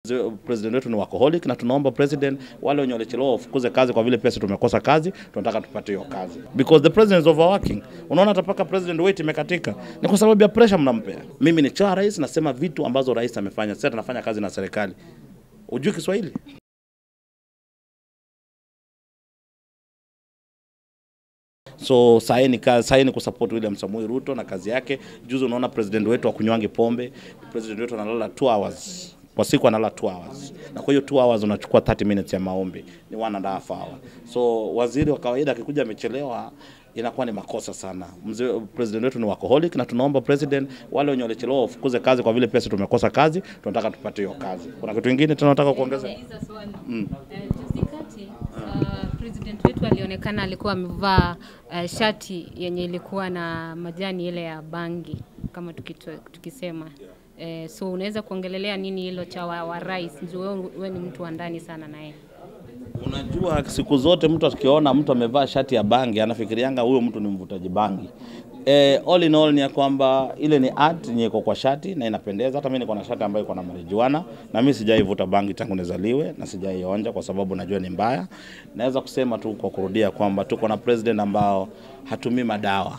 Mzee- president wetu ni workaholic na tunaomba president wale wenye walichelewa wafukuze kazi kwa vile pia sisi tumekosa kazi, tunataka tupate hiyo kazi because the president is overworking. Unaona hata paka president weight imekatika ni kwa sababu ya pressure mnampea. Mimi ni cha rais, nasema vitu ambazo rais amefanya. Sasa tunafanya kazi na serikali. Ujui Kiswahili? So sahi ni kazi, sahi ni kusupport William Samoei Ruto na kazi yake. Juzi unaona president wetu akunywangi pombe, president wetu analala 2 hours kwa siku analala 2 hours, na kwa hiyo 2 hours unachukua 30 minutes ya maombi, ni one and a half hour. So waziri wa kawaida akikuja amechelewa inakuwa ni makosa sana. Mzee president wetu ni workaholic na tunaomba president wale wenye walichelewa wafukuze kazi kwa vile pia sisi tumekosa kazi, tunataka tupate hiyo kazi. Kuna kitu kingine tena nataka kuongeza? Nauliza swali. Eh, juzi kati uh, president wetu alionekana alikuwa amevaa uh, shati yenye ilikuwa na majani ile ya bangi kama tukito, tukisema eh, so unaweza kuongelelea nini hilo cha wa, wa rais? Juu wewe wewe ni mtu wa ndani sana naye. Unajua, siku zote mtu akiona mtu amevaa shati ya bangi anafikirianga huyo mtu ni mvutaji bangi. Eh, all in all ni ya kwamba ile ni art yenye iko kwa shati na inapendeza. Hata mimi niko na shati ambayo iko na marijuana na mimi sijaivuta bangi tangu nizaliwe na sijaionja kwa sababu najua ni mbaya. Naweza kusema tu kwa kurudia kwamba tuko na president ambao hatumii madawa,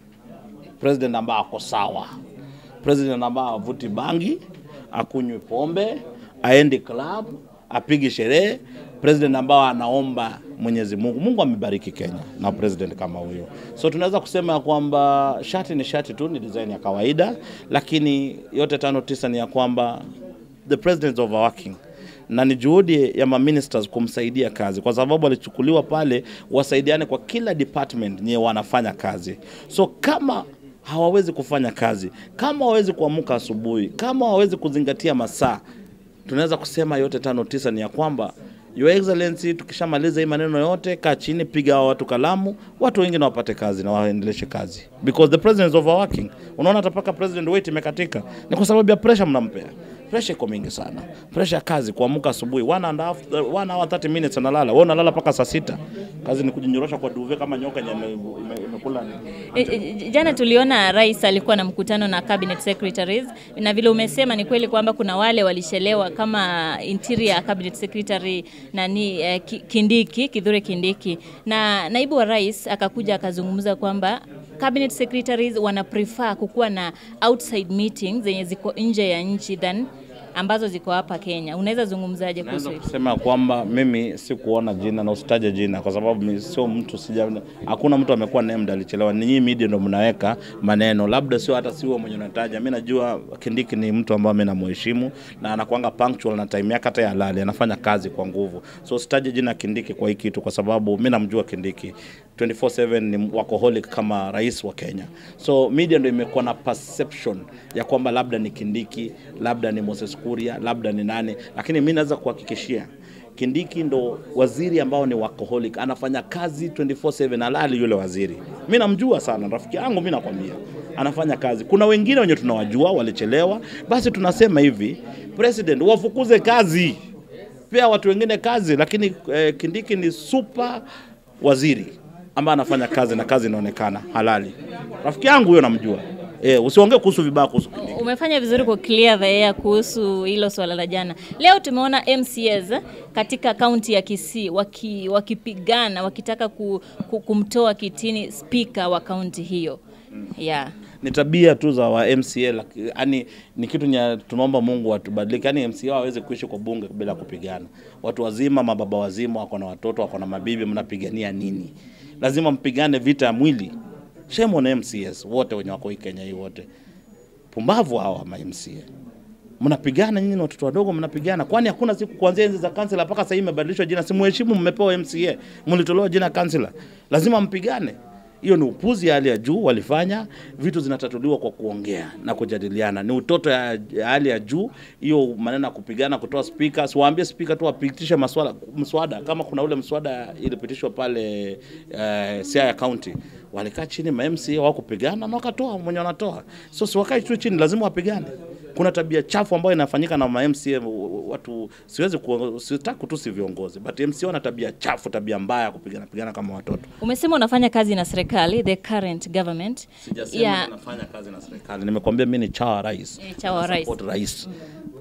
president ambao ako sawa, president ambao avuti bangi, akunywi pombe, aendi club, apigi sherehe, president ambao anaomba Mwenyezi Mungu. Mungu amebariki Kenya na president kama huyo, so tunaweza kusema ya kwamba shati ni shati tu, ni design ya kawaida, lakini yote tano tisa ni ya kwamba the president is overworking na ni juhudi ya maministers kumsaidia kazi, kwa sababu walichukuliwa pale wasaidiane kwa kila department nye wanafanya kazi. So kama hawawezi kufanya kazi, kama hawawezi kuamka asubuhi, kama hawawezi kuzingatia masaa, tunaweza kusema yote tano tisa ni ya kwamba Your Excellency, tukishamaliza hii maneno yote, kaa chini, piga hao watu kalamu, watu wengine wapate kazi na waendeleshe kazi, because the president is overworking. Unaona hata paka president weight imekatika, ni kwa sababu ya pressure mnampea. Pressure iko mingi sana, pressure ya kazi, kuamka asubuhi one and a half, one hour 30 minutes analala, wewe unalala mpaka saa sita. Kazi ni kujinyorosha kwa duve kama nyoka yenye ime- ime- imekula E, e, Jana tuliona rais alikuwa na mkutano na cabinet secretaries, na vile umesema ni kweli kwamba kuna wale walishelewa kama interior cabinet secretary nani eh, Ki- Kindiki, Kithure Kindiki, na naibu wa rais akakuja akazungumza kwamba cabinet secretaries wana prefer kukuwa na outside meetings zenye ziko nje ya nchi than ambazo ziko hapa Kenya. Unaweza zungumzaje kuhusu Naweza hilo? kusema kwamba mimi sikuona jina na usitaje jina kwa sababu mimi sio mtu sija, hakuna mtu amekuwa named alichelewa. Ni nyinyi media ndio mnaweka maneno, labda sio hata sio mwenye unataja. Mimi najua Kindiki ni mtu ambaye mimi namheshimu na anakuanga punctual na time yake hata ya halali, anafanya kazi kwa nguvu. So usitaje jina Kindiki kwa hii kitu kwa sababu mimi namjua Kindiki 24/7 ni workaholic kama rais wa Kenya. So media ndio imekuwa na perception ya kwamba labda ni Kindiki, labda ni Moses Kuria, labda ni nani, lakini mimi naweza kuhakikishia Kindiki ndo waziri ambao ni workaholic, anafanya kazi 24/7 halali yule waziri. Mimi namjua sana, rafiki yangu mimi nakwambia. Anafanya kazi. Kuna wengine wenye tunawajua walichelewa, basi tunasema hivi, president wafukuze kazi. Pia watu wengine kazi, lakini eh, Kindiki ni super waziri ambaye anafanya kazi na kazi inaonekana halali. Rafiki yangu huyo namjua. Eh, usiongee kuhusu vibaya kuhusu Kindiki. Umefanya vizuri ku clear the air kuhusu hilo swala la jana. Leo tumeona MCAs katika kaunti ya Kisii waki, wakipigana wakitaka ku, ku, kumtoa kitini spika wa kaunti hiyo. Yeah. ni tabia tu za wa MCA yani ni kitu nya tunaomba Mungu atubadilike yani MCA hawezi kuishi kwa bunge bila kupigana watu wazima mababa wazima wako na watoto wako na mabibi mnapigania nini lazima mpigane vita ya mwili shame on MCAs wote wenye wako hii Kenya hii wote pumbavu hawa ma MCA mnapigana nyinyi na watoto wadogo mnapigana kwani hakuna siku kuanzia enzi za kansela mpaka sasa hivi imebadilishwa jina si mheshimu mmepewa MCA mlitolewa jina kansela lazima mpigane hiyo ni upuzi ya hali ya juu walifanya vitu zinatatuliwa kwa kuongea na kujadiliana ni utoto ya, ya hali ya juu hiyo maneno ya kupigana kutoa spika siwaambie spika tu wapitishe maswala mswada kama kuna ule mswada ilipitishwa pale uh, Siaya County walikaa chini ma MCA wao kupigana na wakatoa mwenye wanatoa so si wakae tu chini lazima wapigane kuna tabia chafu ambayo inafanyika na ma MCA watu siwezi ku, sitaki kutusi viongozi but MCA wana tabia chafu tabia mbaya kupigana pigana kama watoto Umesema unafanya kazi na serikali, the current government. Sijasema Yeah. nafanya kazi na serikali. Nimekwambia mimi ni chawa rais. Eh, chawa Na rais. support rais.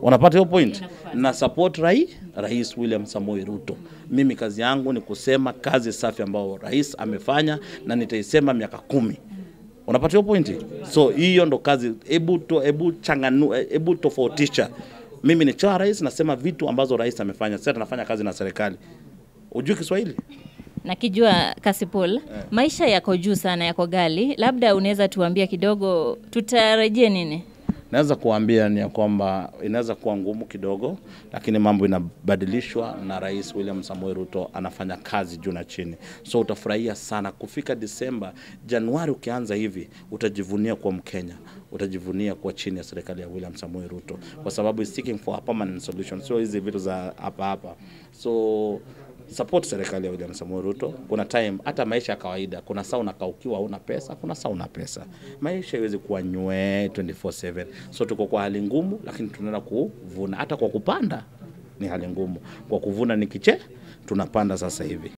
Unapata hiyo point? Na support rai, Rais William Samoei Ruto. Mimi kazi yangu ni kusema kazi safi ambayo rais amefanya na nitaisema miaka kumi. Unapata hiyo pointi? So hiyo ndo kazi, hebu to, hebu changanu, hebu tofautisha. Mimi ni cha rais, nasema vitu ambazo rais amefanya. Sasa tunafanya kazi na serikali. Ujui Kiswahili? Nakijua Kasipul, maisha yako juu sana, yako gali, labda unaweza tuambia kidogo, tutarajie nini? Naweza kuambia ni ya kwamba inaweza kuwa ngumu kidogo, lakini mambo inabadilishwa na Rais William Samoei Ruto anafanya kazi juu na chini, so utafurahia sana kufika Disemba. Januari ukianza hivi, utajivunia kuwa Mkenya, utajivunia kuwa chini ya serikali ya William Samoei Ruto, kwa sababu is seeking for a permanent solution, sio hizi vitu za hapa hapa. So support serikali ya William Samoei Ruto. Kuna time hata maisha ya kawaida, kuna saa unakaa ukiwa huna pesa, kuna saa una pesa. Maisha iwezi kuwa nywe 24/7. So tuko kwa hali ngumu, lakini tunaenda kuvuna. Hata kwa kupanda ni hali ngumu, kwa kuvuna ni kiche, tunapanda sasa hivi.